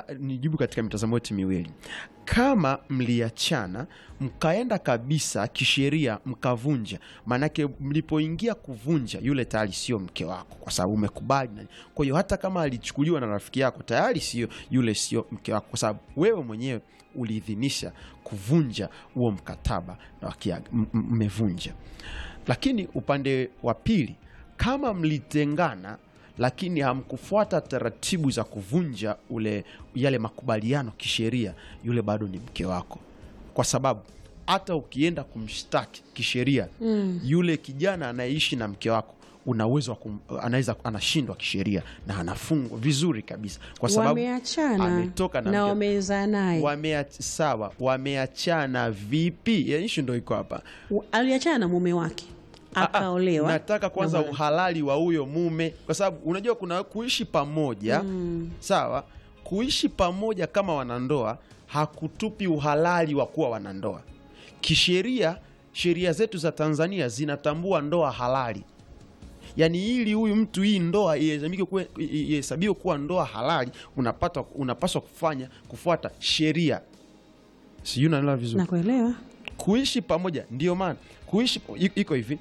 nijibu katika mitazamo yote miwili. Kama mliachana mkaenda kabisa kisheria mkavunja, maanake mlipoingia kuvunja, yule tayari sio mke wako, kwa sababu umekubali. na- Kwa hiyo hata kama alichukuliwa na rafiki yako, tayari sio yule, sio mke wako, kwa sababu wewe mwenyewe uliidhinisha kuvunja huo mkataba na wakia- m- m- mmevunja. Lakini upande wa pili, kama mlitengana lakini hamkufuata taratibu za kuvunja ule yale makubaliano kisheria, yule bado ni mke wako, kwa sababu hata ukienda kumshtaki kisheria yule kijana anayeishi na mke wako una uwezo wa kum- anaweza anashindwa kisheria na anafungwa vizuri kabisa, kwa sababu wameachana ametoka na na mke- wamezaa naye Wameach- sawa, wameachana vipi? Ya ishu ndo iko hapa. W- aliachana na mume wake Ah, ah, akaolewa nataka kwanza na mwana- uhalali wa huyo mume, kwa sababu unajua kuna kuishi pamoja sawa. Kuishi pamoja kama wanandoa hakutupi uhalali wa kuwa wanandoa kisheria. Sheria zetu za Tanzania zinatambua ndoa halali, yaani ili huyu mtu hii ndoa ihesabike kuwa- ihesabiwe kuwa ndoa halali, unapata unapaswa kufanya kufuata sheria. Sijui unaelewa vizuri nakuelewa kuishi pamoja. Ndio maana kuishi i- iko hivi,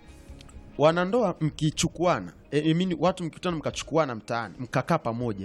wanandoa mkichukuana, e, I mean, watu mkikutana mkachukuana mtaani mkakaa pamoja,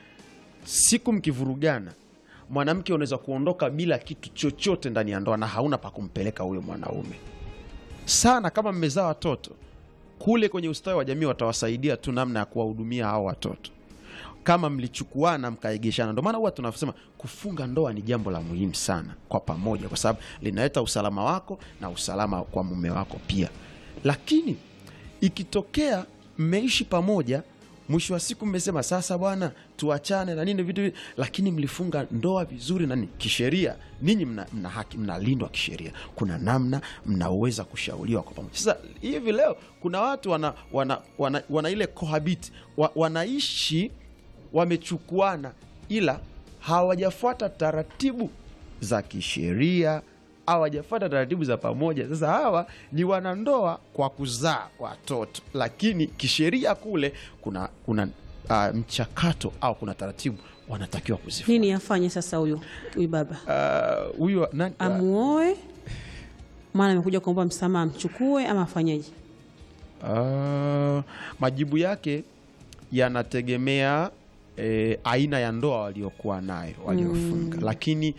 siku mkivurugana, mwanamke unaweza kuondoka bila kitu chochote ndani ya ndoa na hauna pa kumpeleka huyo mwanaume. Sana kama mmezaa watoto kule kwenye ustawi wa jamii, watawasaidia tu namna ya kuwahudumia hao watoto kama mlichukuana mkaegeshana. Ndio maana huwa tunasema kufunga ndoa ni jambo la muhimu sana kwa pamoja, kwa sababu linaleta usalama wako na usalama kwa mume wako pia. Lakini ikitokea mmeishi pamoja, mwisho wa siku mmesema sasa, bwana, tuachane na nini vitu hivi, lakini mlifunga ndoa vizuri na nini kisheria, ninyi mna, mna haki, mnalindwa kisheria. Kuna namna mnaweza kushauriwa kwa pamoja. Sasa hivi leo kuna watu wana, wana, wana, wana ile cohabit wa, wanaishi wamechukuana ila hawajafuata taratibu za kisheria, hawajafuata taratibu za pamoja. Sasa hawa ni wanandoa kwa kuzaa watoto, lakini kisheria kule kuna, kuna uh, mchakato au kuna taratibu wanatakiwa kuzifuata. nini afanye sasa huyu huyu baba Uh, huyu nani- uh, amuoe maana amekuja kuomba msamaha amchukue ama afanyeje Uh, majibu yake yanategemea eh, aina ya ndoa waliokuwa nayo waliofunga, lakini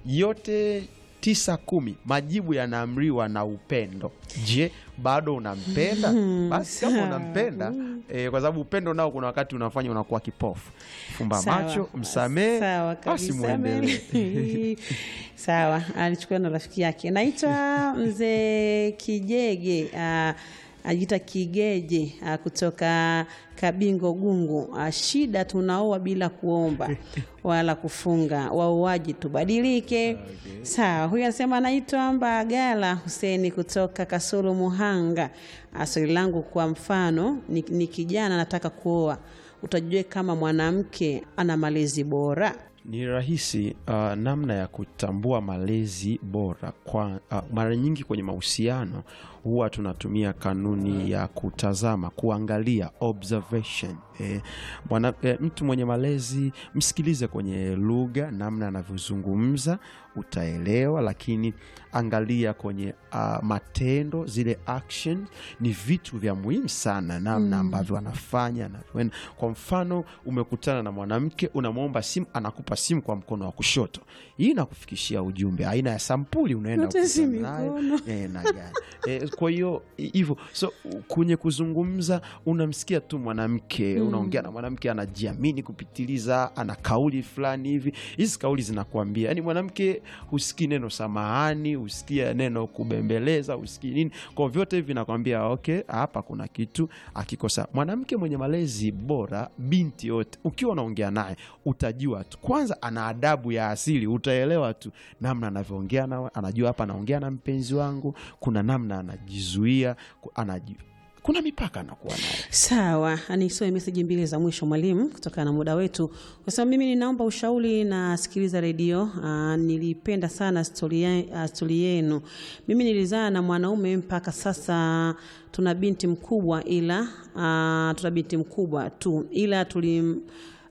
yote tisa kumi majibu yanaamriwa na upendo. Je, bado unampenda? Basi kama unampenda eh, kwa sababu upendo nao kuna wakati unafanya unakuwa kipofu. Fumba Sawa. macho, msamehe, Sawa basi kabisa, muendelee. Mary. Sawa, alichukua na rafiki yake. Naitwa mzee Kijege, ah, ajiita Kigeje ah, kutoka Kabingo Gungu. Ah, shida tunaoa bila kuomba wala kufunga, wauaji tubadilike. Sawa, huyu anasema anaitwa Mbagala Huseni kutoka Kasulu Muhanga. Ah, Swali langu kwa mfano ni, ni kijana nataka kuoa utajue kama mwanamke ana malezi bora. Ni rahisi uh, namna ya kutambua malezi bora kwa uh, mara nyingi kwenye mahusiano huwa tunatumia kanuni ya kutazama, kuangalia observation. Eh, mwana, eh, mtu mwenye malezi msikilize kwenye lugha, namna anavyozungumza utaelewa, lakini angalia kwenye uh, matendo, zile action ni vitu vya muhimu sana, namna ambavyo anafanya anavyoenda. Kwa mfano, umekutana na mwanamke unamwomba simu, anakupa simu kwa mkono wa kushoto, hii inakufikishia ujumbe aina ya sampuli unaenda Yote si kukutana nayo. mikono. Eh, na gani. Eh, kwa hiyo hi- hivyo so kwenye kuzungumza unamsikia tu mwanamke unaongea na mwanamke anajiamini kupitiliza ana kauli fulani hivi hizi kauli zinakuambia yani mwanamke husikii neno samahani husikia neno kubembeleza husikii nini kwa vyote hivi vinakwambia okay hapa kuna kitu akikosa mwanamke mwenye malezi bora binti yote ukiwa unaongea naye utajua tu kwanza ana adabu ya asili utaelewa tu namna anavyoongea na anajua hapa anaongea na mpenzi wangu kuna namna anajizuia ku- anaji, kuna mipaka anakuwa nayo Sawa, nisome meseji mbili za mwisho mwalimu, kutokana na muda wetu. Kwa sababu mimi ninaomba ushauri na sikiliza redio. Aa, nilipenda sana stori ye- ah, stori yenu. Mimi nilizaa na mwanaume mpaka sasa tuna binti mkubwa, ila aa, tuna binti mkubwa tu, ila tuli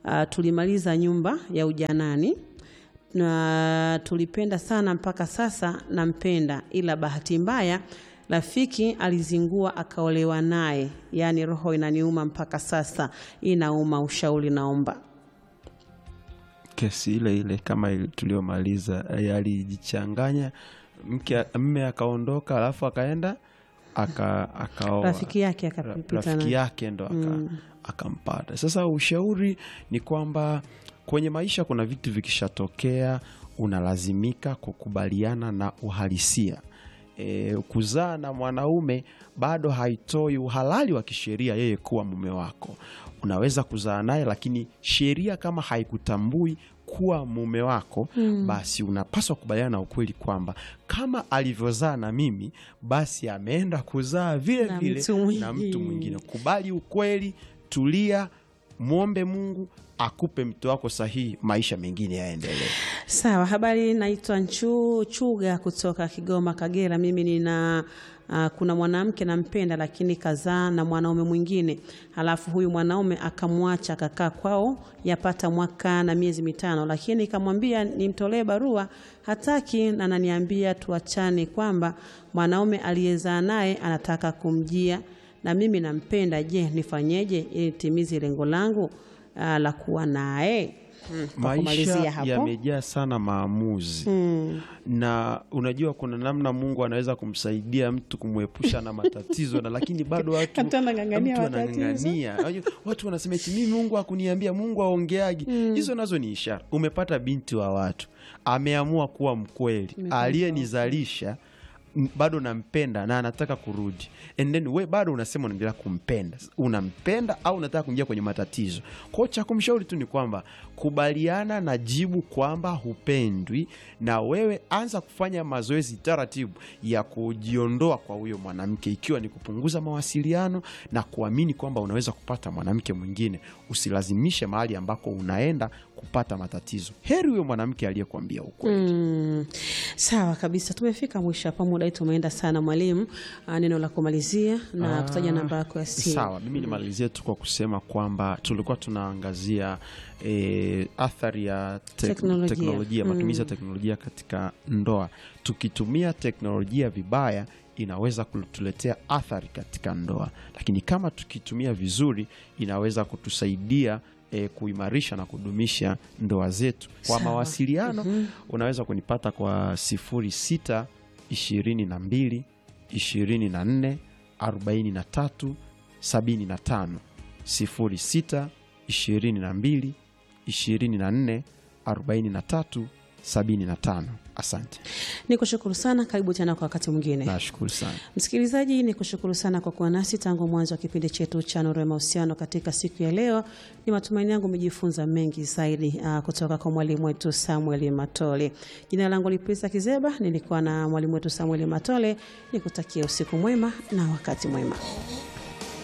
uh, tulimaliza nyumba ya ujanani na tulipenda sana mpaka sasa nampenda, ila bahati mbaya rafiki alizingua akaolewa naye. Yaani roho inaniuma mpaka sasa, inauma. Ushauri naomba. kesi ile ile kama ile tuliyomaliza eh, alijichanganya mke mme akaondoka alafu akaenda aka akaoa Rafiki yake Ra- akapita rafiki na yake ndo aka, akampata sasa ushauri ni kwamba kwenye maisha kuna vitu vikishatokea unalazimika kukubaliana na uhalisia e, kuzaa na mwanaume bado haitoi uhalali wa kisheria yeye kuwa mume wako unaweza kuzaa naye lakini sheria kama haikutambui kuwa mume wako mm. basi unapaswa kubaliana na ukweli kwamba kama alivyozaa na mimi basi ameenda kuzaa vile Na vile mtu na mwingine. mtu mwingine kubali ukweli tulia mwombe mungu akupe mtu wako sahihi maisha mengine yaendelee Sawa, habari. Naitwa Nchu Chuga kutoka Kigoma, Kagera. Mimi nina uh, kuna mwanamke nampenda, lakini kazaa na mwanaume mwingine, halafu huyu mwanaume akamwacha akakaa kwao yapata mwaka na miezi mitano, lakini ikamwambia nimtolee barua, hataki na ananiambia tuachane, kwamba mwanaume aliyezaa naye anataka kumjia na mimi nampenda. Je, nifanyeje ili nitimize lengo langu uh, la kuwa naye? Hmm, kwa maisha kumalizia hapo. yamejaa sana maamuzi Mm. na unajua kuna namna mungu anaweza kumsaidia mtu kumwepusha na matatizo na lakini bado watu Hata anang'ang'ania mtu matatizo. anang'ang'ania Unajua, watu wanasema eti mimi mungu akuniambia mungu aongeagi hizo nazo ni ishara umepata binti wa watu ameamua kuwa mkweli aliyenizalisha m- bado nampenda na anataka kurudi and then we bado unasema unaendelea kumpenda unampenda au unataka kuingia kwenye matatizo kwao cha kumshauri tu ni kwamba kubaliana na jibu kwamba hupendwi na wewe anza kufanya mazoezi taratibu ya kujiondoa kwa huyo mwanamke ikiwa ni kupunguza mawasiliano na kuamini kwamba unaweza kupata mwanamke mwingine usilazimishe mahali ambako unaenda kupata matatizo heri huyo mwanamke aliyekuambia ukweli Mm. Sawa kabisa, tumefika mwisho hapa, muda wetu umeenda sana. Mwalimu, ah, neno la kumalizia na Ah, kutaja namba yako ya simu. Sawa, mimi nimalizie tu kwa kusema kwamba tulikuwa tunaangazia e, athari ya tek- Teknolojia. teknolojia matumizi ya teknolojia katika ndoa. Tukitumia teknolojia vibaya inaweza kutuletea athari katika ndoa, lakini kama tukitumia vizuri inaweza kutusaidia e, kuimarisha na kudumisha ndoa zetu. Kwa Sawa. mawasiliano unaweza kunipata kwa sifuri sita ishirini na mbili ishirini na nne arobaini na tatu sabini na tano sifuri sita ishirini na mbili ishirini na nne arobaini na tatu sabini na tano asante Ni kushukuru sana, karibu tena kwa wakati mwingine. nashukuru sana Msikilizaji, ni kushukuru sana kwa kuwa nasi tangu mwanzo wa kipindi chetu cha Nuru ya Mahusiano katika siku ya leo. Ni matumaini yangu umejifunza mengi zaidi uh, kutoka kwa mwalimu wetu Samuel Matole. Jina langu ni Prisa Kizeba, nilikuwa na mwalimu wetu Samuel Matole. Nikutakia usiku mwema na wakati mwema.